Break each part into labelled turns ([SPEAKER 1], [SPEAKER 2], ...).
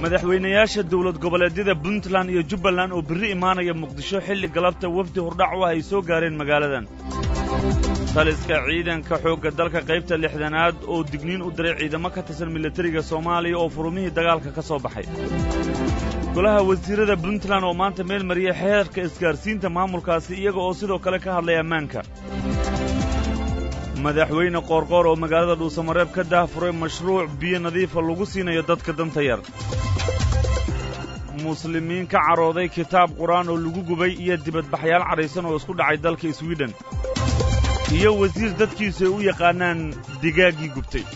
[SPEAKER 1] madaxweynayaasha dowlad goboleedyada puntland iyo jubbaland oo berri imaanaya muqdisho xilli galabta wafdi hordhac u ah ay soo gaareen magaaladan taliska ciidanka xoogga dalka qaybta lixdanaad oo digniin u diray ciidamo ka tirsan milatariga soomaaliya oo furumihii dagaalka ka soo baxay golaha wasiirrada puntland oo maanta meel mariyay xeerka isgaarsiinta maamulkaasi iyaga oo sidoo kale ka hadlay ammaanka madaxweyne qoorqoor oo magaalada dhuusamareeb ka daahfuray mashruuc biyo nadiifa lagu siinayo dadka danta yar muslimiin ka carooday kitaab qur-aan oo lagu gubay iyo dibadbaxyaal cadhaysan oo isku dhacay dalka swiden iyo wasiir dadkiisu ay u yaqaanaan digaaggii gubtay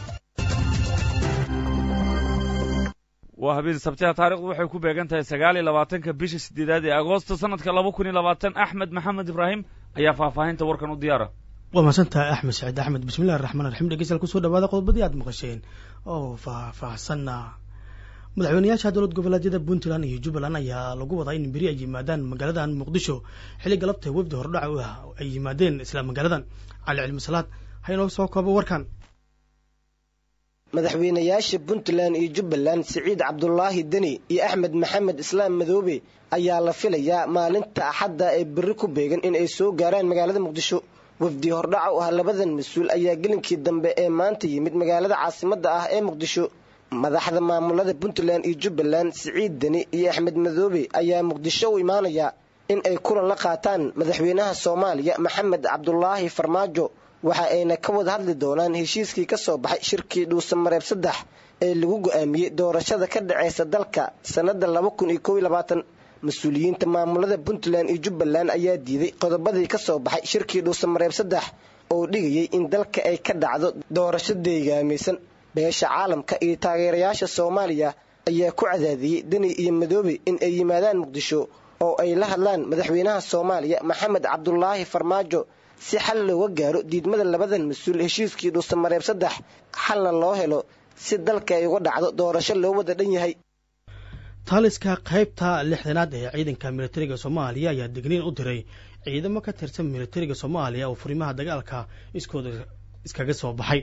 [SPEAKER 1] waa habeen sabtiha taarikhdu waxay ku beegan tahay sagaal iyo labaatanka bisha siddeedaad ee agoosto sannadka laba kun iyo labaatan axmed maxamed ibraahim ayaa faahfaahinta warkan u diyaara
[SPEAKER 2] waa mahadsantahay axmed saciid axmed bismillahi raxmaan raxiim dhegeystayaal kusoo dhawaada qodobadii aad maqasheen oo faahfaahsanna madaxweynayaasha dowlad goboleedyada puntland iyo jubbaland ayaa lagu wadaa in beri ay yimaadaan magaaladan muqdisho xilli galabta wafdi hordhac u ah ay yimaadeen isla magaaladan cali cilmi salaad ha inoo soo koobo warkan
[SPEAKER 3] madaxweynayaasha puntland iyo jubbaland siciid cabdulaahi deni iyo axmed maxamed islaam madoobe ayaa la filayaa maalinta axadda ee berri ku beegan in ay soo gaaraan magaalada muqdisho wafdi hordhaca u ah labadan mas-uul ayaa gelinkii dambe ee maanta yimid magaalada caasimadda ah ee muqdisho madaxda maamulada puntland iyo jubbaland siciid deni iyo axmed madoobe ayaa muqdisho u imaanaya in ay kulan la qaataan madaxweynaha soomaaliya maxamed cabdulaahi farmaajo waxa ayna ka wada hadli doonaan heshiiskii ka soo baxay shirkii dhuusamareeb saddex ee lagu go'aamiyey doorashada ka dhaceysa dalka sannada laba kun iyo kow iyo labaatan mas-uuliyiinta maamulada puntland iyo jubbaland ayaa diiday qodobadii ka soo baxay shirkii dhuusamareeb saddex oo dhigayay in dalka ay ka dhacdo doorasho deegaamaysan beesha caalamka iyo taageerayaasha soomaaliya ayaa ku cadaadiyey deni iyo madoobe in ay yimaadaan muqdisho oo ay la hadlaan madaxweynaha soomaaliya maxamed cabdulaahi farmaajo si xal looga gaaro diidmada labadan mas-uul heshiiskii dhuusamareeb saddex xalna loo helo si dalka ay uga dhacdo doorasho loo wada dhan yahay
[SPEAKER 2] taaliska qaybta lixdanaad ee ciidanka militariga soomaaliya ayaa digniin u diray ciidamo ka tirsan militariga soomaaliya oo furimaha dagaalka iskooda iskaga soo baxay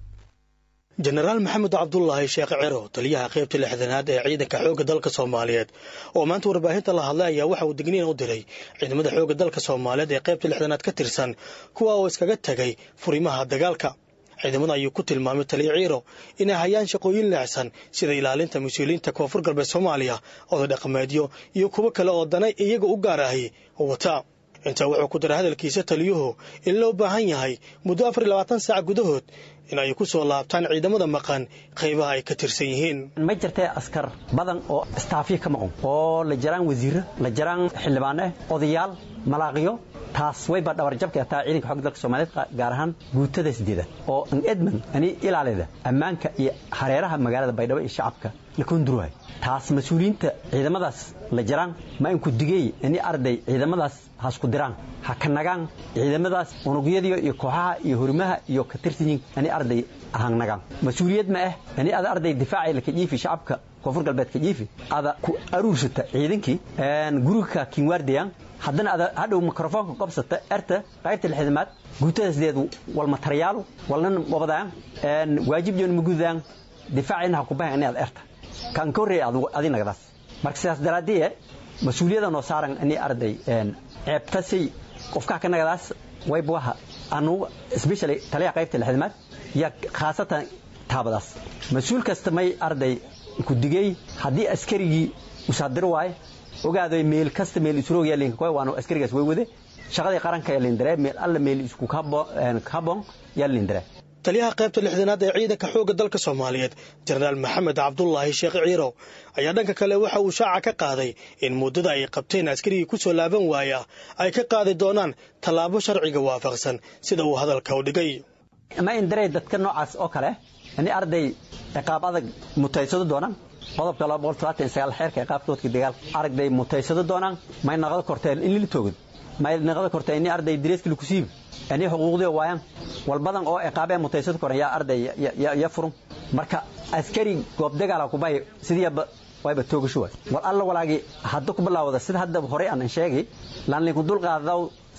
[SPEAKER 2] jenaraal maxamed cabdulaahi sheekh ciro taliyaha qaybta lixdanaad ee ciidanka xoogga dalka soomaaliyeed oo maanta warbaahinta la hadlay ayaa waxa uu digniin u diray ciidamada xoogga dalka soomaaliyeed ee qaybta lixdanaad ka tirsan kuwa oo iskaga tegay furimaha dagaalka ciidamada ayuu ku tilmaamay taliya ciiro inay hayaan shaqooyin leexsan sida ilaalinta mas-uuliyiinta koonfur galbeed soomaaliya oday dhaqameedyo iyo kuwo kale oo danay iyaga u gaar ahi wata intaa wuxuu ku daray hadalkiisa taliyuhu in loo baahan yahay muddo afar iyo labaatan saac gudahood in ay ku soo laabtaan ciidamada maqan qaybaha ay ka tirsan yihiin
[SPEAKER 4] ma jirtee askar badan oo istaafiya ka maqan oo la jaraan wasiirro la jaraan xildhibaane odayaal malaaqiyo taas wayba dhabarjabka taa ciidanka xogga dalka soomaaliyeed gaar ahaan guutada sideeda oo an edmond ani ilaalida ammaanka iyo hareeraha magaalada baydhabo iyo shacabka la kondurwaay taas mas-uuliyiinta ciidamadaas la jaraan ma inku digey ini arday ciidamadaas hasku diraan ha ka nagaan ciidamadaas unugyadiyo iyo kooxaha iyo horimaha iyo ka tirsanyiin ani arday ahaan nagaan mas-uuliyad ma ah ani ada arday difaaca laka jiifi shacabka koonfur galbeedka jiifi ada ku aruursata ciidankii guriga kinwaardayaan haddana ada hadhow mikrofoonka qobsata erta qaybta lixdamaad guutada sideed walma taryaalu walnan wabadaan waajib joon magudaan difaacina ha kubahan inaad erta kan ka horreeya adi nagdaas marka sidaas daraaddiye mas-uuliyada noo saaran ini arday ceebtasay qofkaa ka nagadaas waybuaha anu especially taliyaha qaybta lixdamaad yaa khaasatan taabadaas mas-uul kasta may arday ku digey haddii askarigii usaadiro waaye ogaaday meel kasta meel isroog yaalin koy waanu askarigaas way wade shaqadii qaranka yaalin dare meel alla meel isku habon yaalin dare
[SPEAKER 2] taliyaha qaybta lixdanaad ee ciidanka xoogga dalka soomaaliyeed jenaraal maxamed cabdulaahi sheekh ciirow ayaa dhanka kale waxa uu shaaca ka qaaday in muddada ay qabteen askarigii ku soo laaban waaya ay ka qaadi doonaan tallaabo sharciga waafaqsan sida uu hadalka u dhigay
[SPEAKER 4] ma indarey dadka noocaas oo kale ini arday ciqaab adag mutaysado doonaan qodobka xeerka ciqaabtoodka dagaal aragday mutaysado doonaan may naqdo korteen in lila toogad may naqdo korteen ini arday direeska laku siibi ini xuquuqdii waayaan walbadan oo ciqaabee mutaysado koran yaa arday ya furun marka askari goob dagaala kubahay sidiiba wayba toogasho waay war alla walaagi hadda ku bilaawda sida hadda hore aan sheegay laan linku dulqaadaw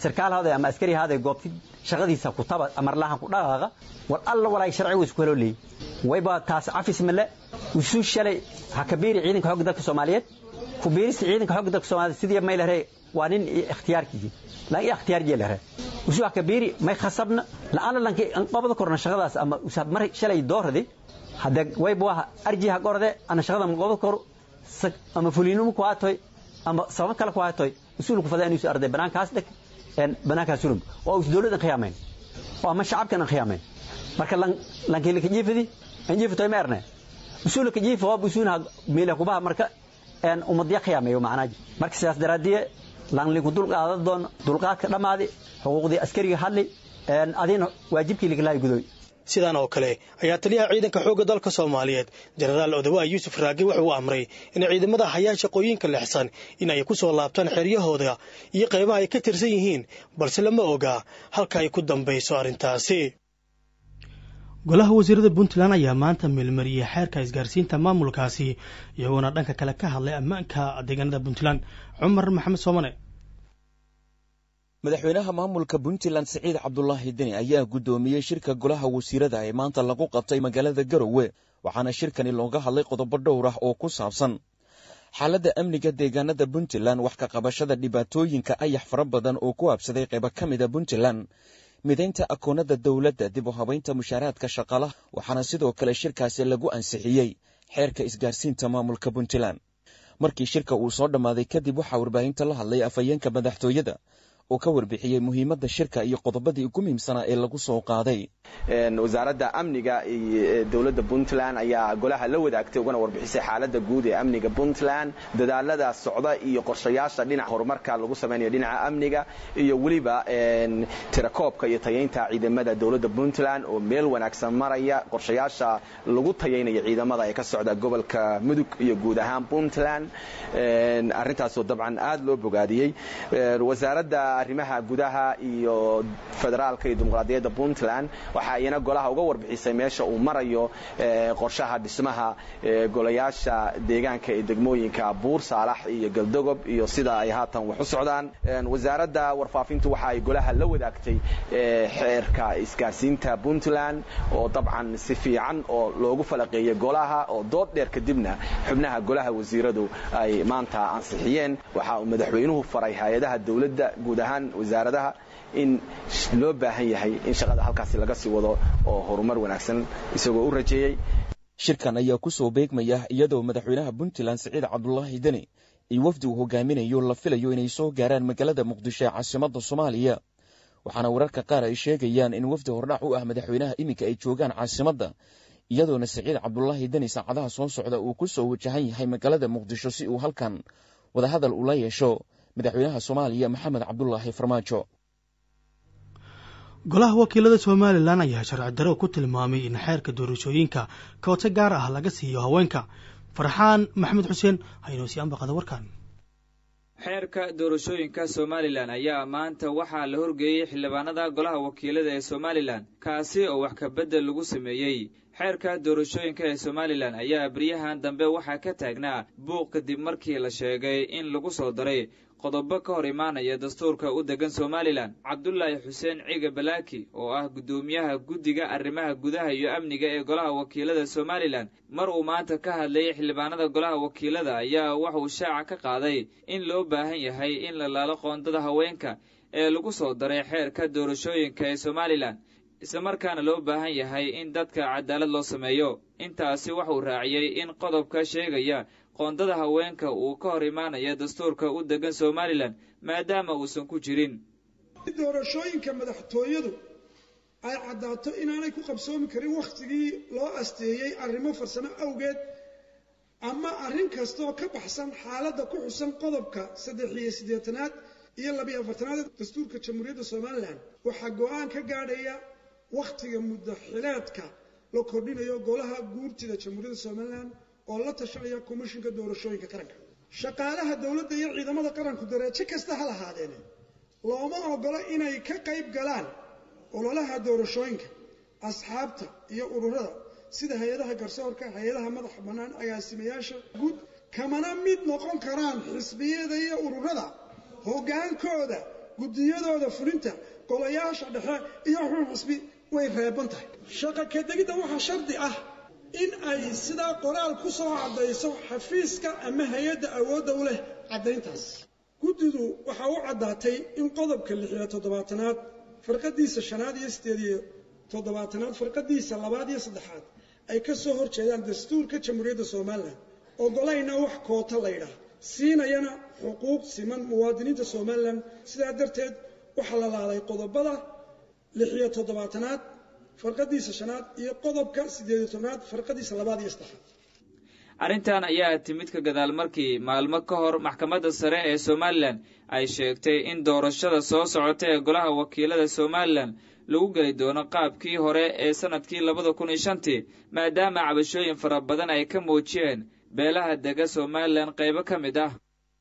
[SPEAKER 4] sarkaal haaday ama askari haaday goobti shaqadiisa ku taba amarlahan ku dhaqaaqa war alla walaay sharcigu isku helo leeyi wayba taas cafis male usuu shalay ha kabiiri ciidanka xoogga dalka soomaaliyeed ku biirista ciidanka xoogga dalka soomaaliyeed sidii may lahay waa nin ikhtiyaarkiisii laakiin ikhtiyaar jee lahay usuu ha kabiiri may khasabna la'aana lanki qabada korna shaqadaas ama usaab mar shalay doorade hadda wayba waa arji ha qorade ana shaqada ma qabada koro ama fuliinimo ku haatoy ama sabab kale ku haatoy usuul ku fadaa inuu arday banaankaas dhig een banaankaas sulum oo us dawladan khiyaameen oo ama shacabkan khiyaameen marka lan lankii ka jiifidi aan jiifto ma erne usuul ka jiifo waa usuuna meela ku baa marka een ummadya khiyaameeyo macnaaji marka sidaas daraadiye lan ligu dul qaadad doon dulqaadka dhamaadi xuquuqdii askariga hadli een adina waajibkii liga gudoy
[SPEAKER 2] sidaan oo kale ayaa taliyaha ciidanka xoogga dalka soomaaliyeed jenaraal odawaha yuusuf raage wuxuu u amray in ciidamada hayaan shaqooyinka lexsan in ay ku soo laabtaan xeryahooda iyo qaybaha ay ka tirsan yihiin balse lama oga halka ay ku dambayso arrintaasi golaha wasiirada puntland ayaa maanta meelmariyey xeerka isgaarsiinta maamulkaasi iyagoona dhanka kale ka hadlay ammaanka deegaanada puntland cumar maxamed soomane
[SPEAKER 5] madaxweynaha maamulka puntland siciid cabdulaahi deni ayaa guddoomiyey shirka golaha wasiirada ee maanta lagu qabtay magaalada garowe waxaana shirkani looga hadlay qodobo dhowr ah oo ku saabsan xaaladda amniga deegaanada puntland wax ka qabashada dhibaatooyinka ayax fara badan oo ku habsaday qaybo ka mida puntland midaynta akoonada dowladda dib u habaynta mushaaraadka shaqalaha waxaana sidoo kale shirkaasi lagu ansixiyey xeerka isgaarsiinta maamulka puntland markii shirka uu soo dhammaaday kadib waxaa warbaahinta la hadlay afhayeenka madaxtooyada oo ka warbixiyey muhiimadda shirka iyo qodobadii ugu muhiimsanaa ee lagu soo qaaday
[SPEAKER 6] wasaaradda amniga iyo dowladda puntland ayaa golaha la wadaagtay ugana warbixisay xaaladda guud ee amniga puntland dadaalada socda iyo qorshayaasha dhinaca horumarka lagu samaynayo dhinaca amniga iyo weliba tirakoobka iyo tayaynta ciidamada dowladda puntland oo meel wanaagsan maraya qorshayaasha lagu tayaynayo ciidamada ee ka socda gobolka mudug iyo guud ahaan puntland arrintaasoo dabcan aad loo bogaadiyey wasaaradda arrimaha gudaha iyo federaalka iyo dimuqraadiyadda puntland waxa iyana golaha uga warbixisay meesha uu marayo qorshaha dhismaha golayaasha deegaanka ee degmooyinka buur saalax iyo galdogob iyo sida ay haatan wax u socdaan wasaaradda warfaafintu waxa ay golaha la wadaagtay xeerka isgaarsiinta puntland oo dabcan si fiican oo loogu falaqeeyey golaha oo dood dheer kadibna xubnaha golaha wasiiradu ay maanta ansixiyeen waxa uu madaxweynuhu faray hay-adaha dowladda guud ahaan wasaaradaha in loo baahan yahay in shaqada halkaasi laga sii wado oo horumar wanaagsan isagoo u rajeeyey
[SPEAKER 5] shirkan ayaa ku soo beegmaya iyadoo madaxweynaha puntland siciid cabdulaahi deni iyo wafdi uu hogaaminayo la filayo inay soo gaaraan magaalada muqdisho ee caasimadda soomaaliya waxaana wararka qaar ay sheegayaan in wafdi hordhac u ah madaxweynaha iminka ay joogaan caasimadda iyadoona siciid cabdulaahi deni saacadaha soo socda uu ku soo wajahan yahay magaalada muqdisho si uu halkan wadahadal ula yeesho madaxweynaha soomaaliya maxamed cabdulaahi farmaajo
[SPEAKER 2] golaha wakiilada somalilan ayaa sharci daro ku tilmaamay in xeerka doorashooyinka kooto gaar ah laga siiyo haweenka farxaan maxamed xuseen haynoo sii ambaqada warkan
[SPEAKER 7] xeerka doorashooyinka somalilan ayaa maanta waxaa la horgeeyey xildhibaanada golaha wakiilada ee somalilan kaasi oo wax kabedel lagu sameeyey xeerka doorashooyinka ee somalilan ayaa beryahan dambe waxaa ka taagnaa buuq kadib markii la sheegay in lagu soo daray qodobo ka hor imaanaya dastuurka u degan somalilan cabdulaahi xuseen ciga balaaki oo ah guddoomiyaha guddiga arrimaha gudaha iyo amniga ee golaha wakiilada somalilan mar uu maanta ka hadlayay xildhibaanada golaha wakiilada ayaa waxuu shaaca ka qaaday in loo baahan yahay in la laalo qoondada haweenka ee lagu soo daray xeerka doorashooyinka ee somalilan islamarkaana loo baahan yahay in dadka cadaalad loo sameeyo intaasi waxuu raaciyey in qodobka sheegaya qoondada haweenka uu ka hor imaanaya dastuurka u degan somalilan maadaama uusan ku jirin
[SPEAKER 8] doorashooyinka madaxtooyadu ay caddaato inaanay ku qabsoomi karin wakhtigii loo asteeyey arrimo farsamo awgeed ama arrin kastaoo ka baxsan xaaladda ku xusan qodobka saddex iyo siddeetanaad iyo labiyo afartanaad dastuurka jamhuuriyadda somalilan waxaa go-aan ka gaadhaya wakhtiga muddaxileedka la kordhinayo golaha guurtida jamhuuriyadda somalilan oo la tashanaya komishinka doorashooyinka qaranka shaqaalaha dowladda iyo ciidamada qaranku dareejo kasta ha lahaadeene looma ogolo inay ka qayb galaan ololaha doorashooyinka asxaabta iyo ururada sida hay-adaha garsoorka hay-adaha madaxa bannaan agaasimayaasha guud kamana mid noqon karaan xisbiyada iyo ururada hoggaankooda guddiyadooda fulinta golayaasha dhexe iyo xun xisbi way reeban tahay shaqa kadegidda waxaa shardi ah in ay sidaa qoraal ku soo caddayso xafiiska ama hay-adda awoodda u leh caddayntaas guddidu waxaa u caddaatay in qodobka lixiyo toddobaatanaad farqadiisa shanaad iyo sideed iyo toddobaatanaad farqadiisa labaad iyo saddexaad ay ka soo hor jeedaan dastuurka jamhuuriyadda somalilan ogolayna wax koota laydhaah siinayana xuquuq siman muwaadiniinta somalilan sidaa darteed waxaa la laalay qodobada lixiyo toddobaatanaad farqadiisa shanaad iyo qodobka siddeediyo tobnaad farqadiisa labaad iyo saddexaad
[SPEAKER 7] arrintan ayaa timid ka gadaal markii maalmo ka hor maxkamadda sare ee somalilan ay sheegtay in doorashada soo socota ee golaha wakiilada somalilan lagu geli doono qaabkii hore ee sannadkii labada kun iyo shantii maadaama cabashooyin fara badan ay ka muujiyeen beelaha dega somalilan qaybo ka mid ah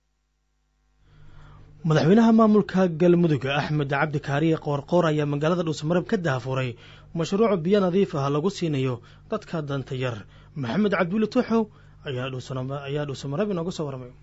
[SPEAKER 2] madaxweynaha maamulka galmudug axmed cabdi kaariye qoorqoor ayaa magaalada dhuusamareeb ka daafuray mashruuc biyo nadiif ah lagu siinayo dadka danta yar maxamed cabdulle tuuxow ayaa dhuusamareeb inooga soo warramay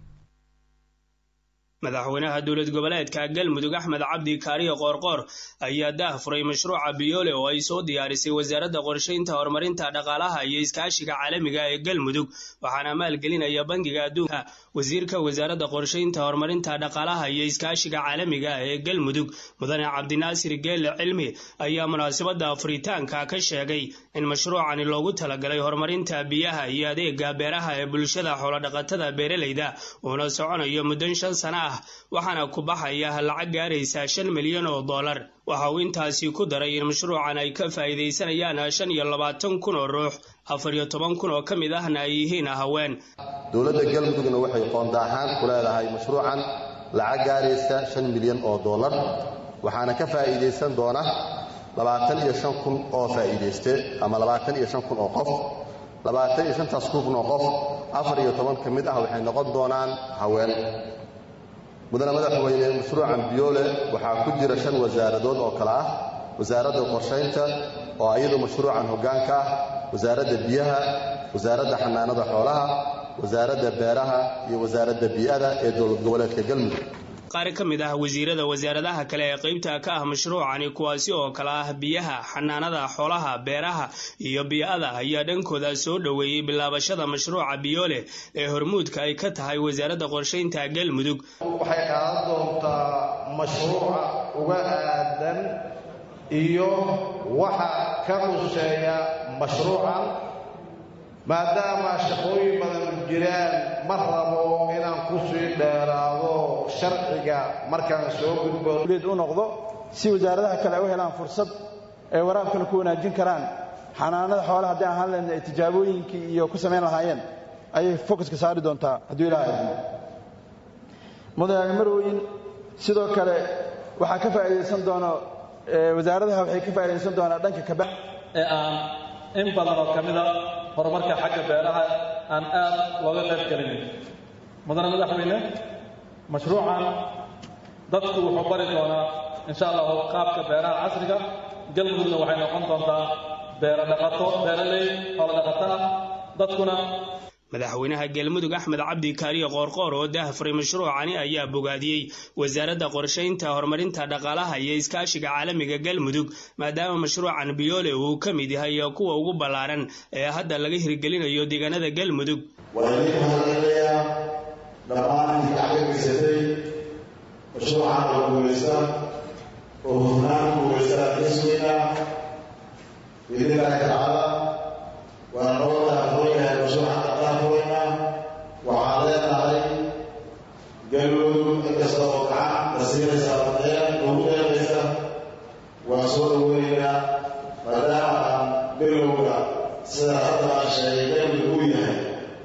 [SPEAKER 9] madaxweynaha dowlad goboleedka galmudug axmed cabdi kaariye qoorqoor ayaa daahfuray mashruuca biyoole oo ay soo diyaarisay wasaaradda qorshaynta horumarinta dhaqaalaha iyo iskaashiga caalamiga ee galmudug waxaana maalgelinaya bangiga adduunka wasiirka wasaaradda qorshaynta horumarinta dhaqaalaha iyo iskaashiga caalamiga ee galmudug mudane cabdinaasir geelle cilmi ayaa munaasabadda furitaanka ka sheegay in mashruucani loogu talagalay horumarinta biyaha iyo adeega beeraha ee bulshada xoolodhaqatada beeraleyda uuna soconayo muddo shan sana ah waxaana ku baxaya lacag gaaraysa shan milyan oo dollar waxa uu intaasi ku daray in mashruucan ay ka faa'iidaysanayaan shan iyo labaatan kun oo ruux afar iyo toban kun oo ka mid ahna ay yihiin haween
[SPEAKER 10] dowladda galmudugna waxay qoonda ahaan ku leedahay mashruucan lacag gaaraysa shan milyan oo dollar waxaana ka faa'iidaysan doona labaatan iyo shan kun oo faa'iidayste ama labaatan iyo shan kun oo qof labaatan iyo shantaas kun oo qof afar iyo toban ka mid ah waxay noqon doonaan haween mudane madaxweyne mashruucan biyoole waxaa ku jira shan wasaaradood oo kale ah wasaaradda qorshaynta oo iyadu mashruucan hoggaanka ah wasaaradda biyaha wasaaradda xanaanada xoolaha wasaaradda beeraha iyo wasaaradda bii'ada ee dowlad goboleedka galmudug
[SPEAKER 9] qaar ka mid ah wasiirada wasaaradaha kale ee qaybta ka ah mashruucani kuwaasi oo kale ah biyaha xanaanada xoolaha beeraha iyo bii'ada ayaa dhankooda soo dhoweeyey bilaabashada mashruuca biyoole ee hormuudka ay ka tahay wasaaradda qorshaynta galmudug
[SPEAKER 11] waxay qaadan doontaa mashruuca uga aadan iyo waxa ka quseeya mashruucan maadaama shaqooyin badan jiraan ma rabo inaan ku sii dheeraado sharciga markaan soo gudbo
[SPEAKER 12] u noqdo si wasaaradaha kale ay u helaan fursad ay waraabkana ku wanaajin karaan xanaanada xoolaha haddii aan ahaan lehna ay tijaabooyinkii iyo ku samayn lahaayeen ayay focuska saari doontaa hadduu ilaah idmo mudane marweyn sidoo kale waxaa ka faa'iidaysan doono wasaaradaha waxay ka faa'iidaysan doonaa dhanka kaba
[SPEAKER 13] ee aan in badan oo ka mida horumarka xagga beeraha aan aad looga qayb gelinin mudane madaxweyne mashruucan dadku wuxuu bari doonaa insha allahu qaabka beeraha casriga galmudugna waxay noqon doontaa beero dhaqato beeraley xoolo dhaqato ah dadkuna
[SPEAKER 9] madaxweynaha galmudug axmed cabdi kaariye qoorqoor oo daahfuray mashruucani ayaa bogaadiyey wasaaradda qorshaynta horumarinta dhaqaalaha iyo iskaashiga caalamiga galmudug maadaama mashruucan biyoole uu ka mid yahay kuwa ugu ballaaran ee hadda laga hirgelinayo deegaanada galmudug
[SPEAKER 14] waxaan idin mahadcelinayaa dhammaan intii gacagaysatay mashruucan oo guulaysta oo hufnaan guulaysta xisbiga biidnillahi tacaala waa noo daafooyahay mashruucan daafooyna waxaan leenahay galmudug inkasta oo gacan la siinaysa ardaya ugu dheeraysa waa soo dhaweynaynaa maadaama aan bilowga sida hadda aan sheegay galmudug uu yahay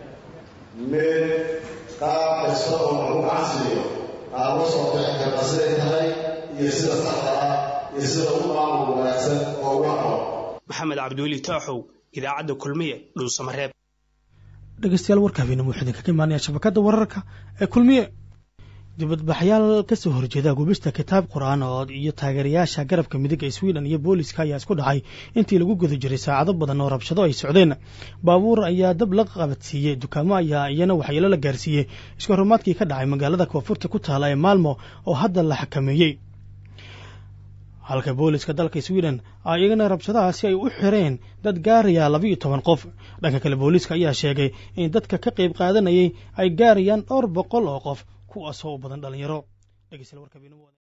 [SPEAKER 14] mid qaab kasta oo lagu gacansiiyo aan la soo bixi karna siday tahay iyo sida saxda ah iyo sida ugu maamul wanaagsan oo ugu aqoon
[SPEAKER 9] maxamed cabdiweli taaxow idaacadda kulmiye dhuusamareeb
[SPEAKER 2] dhegeystayaal warka habeenimo wuxuu idinkaga imaanaya shabakadda wararka ee kulmiye dibadbaxyaal kasoo horjeeda gubista kitaab qur-aan oo iyo taageerayaasha garabka midig ee sweden iyo booliska ayaa isku dhacay intii lagu guda jiray saacado badan oo rabshado ay socdeen baabuur ayaa dab la qabadsiiyey dukaamo ayaa iyana waxyeelo la gaarsiiyey iska horumaadkii ka dhacay magaalada koonfurta ku taala ee maalmo oo hadda la xakameeyey halka booliska dalka sweden ay iyagana rabshadahaasi ay u xireen dad gaaraya labiiyo toban qof dhanka kale booliiska ayaa sheegay in dadka ka qayb qaadanayay ay gaarayaan dhowr boqol oo qof kuwaasoo u badan dhallinyaro